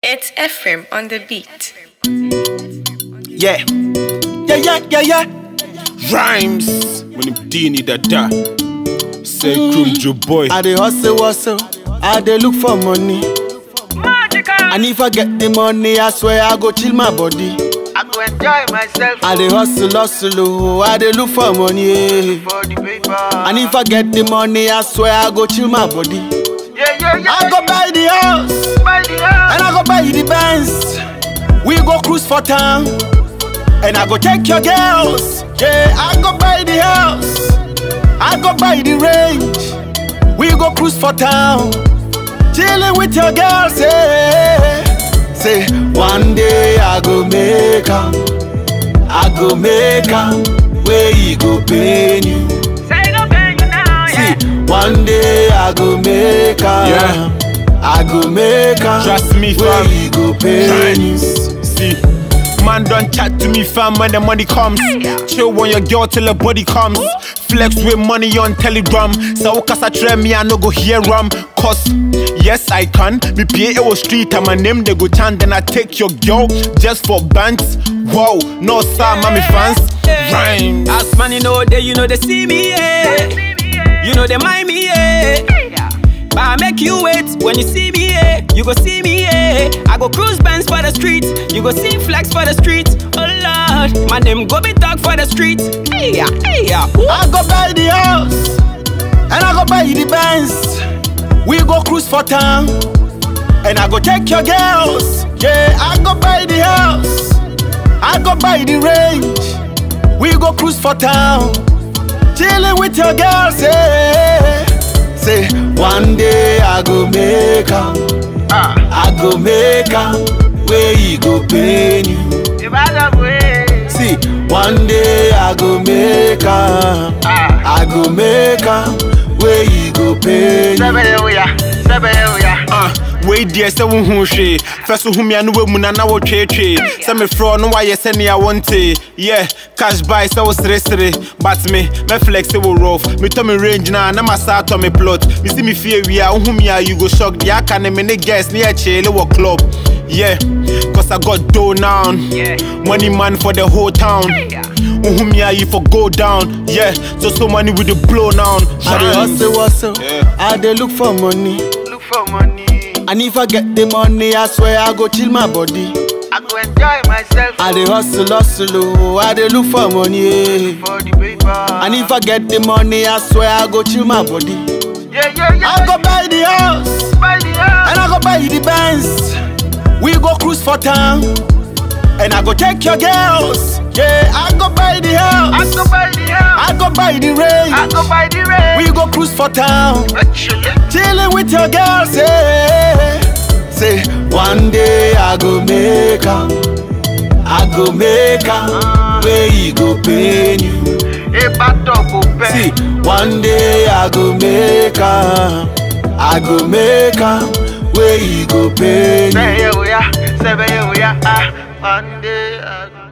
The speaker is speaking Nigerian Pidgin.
It's Ephraim on the beat. Yeah. Yeah, yeah, yeah, yeah. Rhymes. When him D need that da. Say Krum Joe boy. I dey hustle, hustle. I dey look for money. And if I get the money, I swear I go chill my body. I go enjoy myself I dey hustle, hustle, oh. I dey look for money. eh. for the paper. And if I get the money, I swear I go chill my body. yeah, yeah, yeah. I go buy the house, buy the house. and I go buy the Benz. We go cruise for town, and I go take your girls. Yeah, I go buy the house, I go buy the range. We go cruise for town, chilling with your girls. Yeah. Say one day I go make 'em, I go make 'em. Where you go pay you? Say no pay you now, yeah. See, one day I go make 'em. Yeah. I go make 'em. Trust me, Where fam. you go pay you? Rhymes. See. Man don't chat to me fam when the money comes Chill on your girl till the body comes Flex with money on telegram So kasa try me I no go hear ram Cause yes I can Me pay it was street and my name they go chant Then I take your girl just for bands Wow, no sir, mommy fans Rhymes As money know they, you know they see me, yeah. You know they mind me, yeah. But I make you wait when you see me, yeah. You go see me, yeah. I go cruise bands for the street. You go see flags for the street. Oh Lord, my name go be talk for the street. Hey yeah, hey yeah. Ooh. I go buy the house, and I go buy the Benz. We go cruise for town, and I go take your girls. Yeah, I go buy the house, I go buy the range. We go cruise for town, chilling with your girls. Yeah. Say one day I go make 'em, I go make 'em. Where you go pay you? If I don't wait. See, one day I go make 'em. I go make 'em. Where you go pay you? Seven, oh yeah. Seven, oh yeah. Ah, wei deɛ sɛ wohu hwee fɛ so ho mia no wamu na na wotweetwee sɛ mefrɛ no woayɛ sɛnea wonte yɛ cash buy sɛ wo seresere but me mɛflex wo rof metɔ me range na na masa atɔ me plot mesi me fie wie a wohu me a you go shock deɛ aka ne me ne guest ne yɛkyeele wɔ club yeah cause i got dough now Yeah. money man for the whole town wohu me a you for go down yeah so so money with the blow now I dey hustle, hustle. Yeah. I dey look for money. Look for money. And if I get the money, I swear I go chill my body. I go enjoy myself I dey hustle, hustle, oh. I dey look for money. eh. for the paper. And if I get the money, I swear I go chill my body. yeah, yeah, yeah. I go buy the house, buy the house. and I go buy the Benz. We go cruise for town, and I go take your girls. Yeah, I go buy the I house, go buy the house. I go buy the range. I go buy the range. We go cruise for town, Actually, chilling with your girls. Yeah. Say one day I go make 'em, I go make 'em. Where you go pay you? if I talk, go pay. See, one day I go make 'em, I go make 'em. Where you go pay you? Seven, oh yeah. Seven, oh yeah. Ah, one day I go.